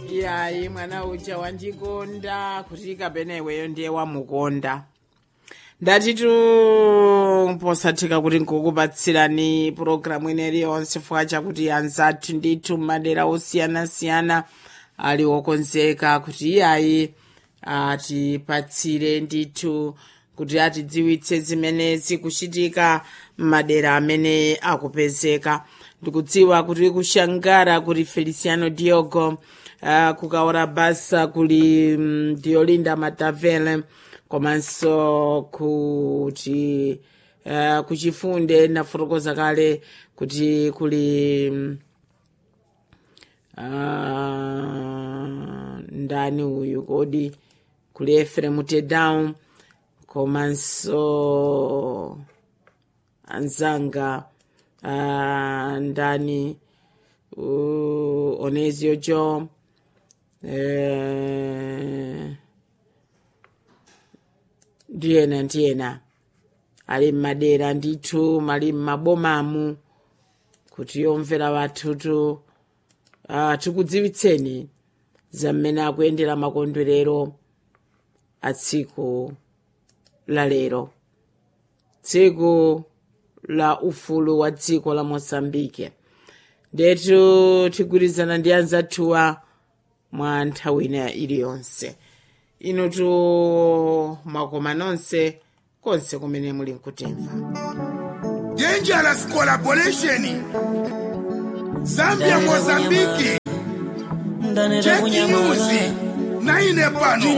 iyayi mwana uja wandikonda kuti kapena iweyo ndiye wamukonda ndatitu posatheka kuti nkukupatsirani pulogalamu ineyi yonse chifukwa chakuti anzathu ndithu madera osiyanasiyana ali okonzeka kuti iyayi atipatsire ndithu kuti atidziwitse zimene zikuchitika m'madera amene akupezeka ndikudziwa kuti kushangara kuli feliciano diogo uh, kukaora basa kuli um, diolinda matavele komanso kuti uh, kuchifunde nafotokoza kale kuti kuli um, uh, ndani uyu kodi kuli efrem tedown komanso anzanga uh, ndani uh, onesio jo eh, ndiyena ndiyena ali mmadera ndithu mali mmabomamu kuti yomvera wathutu uh, tikudziwitseni za mmene akuyendera makondwerero a tsiku la lero tsiku la ufulu wa dziko la mosambike ndetu tigwirizana ndi anzathuwa mwa nthawi ina iliyonse inutu mwakoma nonse konse kumene muli nkutimva Dangerous collaboration. Zambia Mozambiki. ndaneta Cheki kunyamaza news. Na ine pano.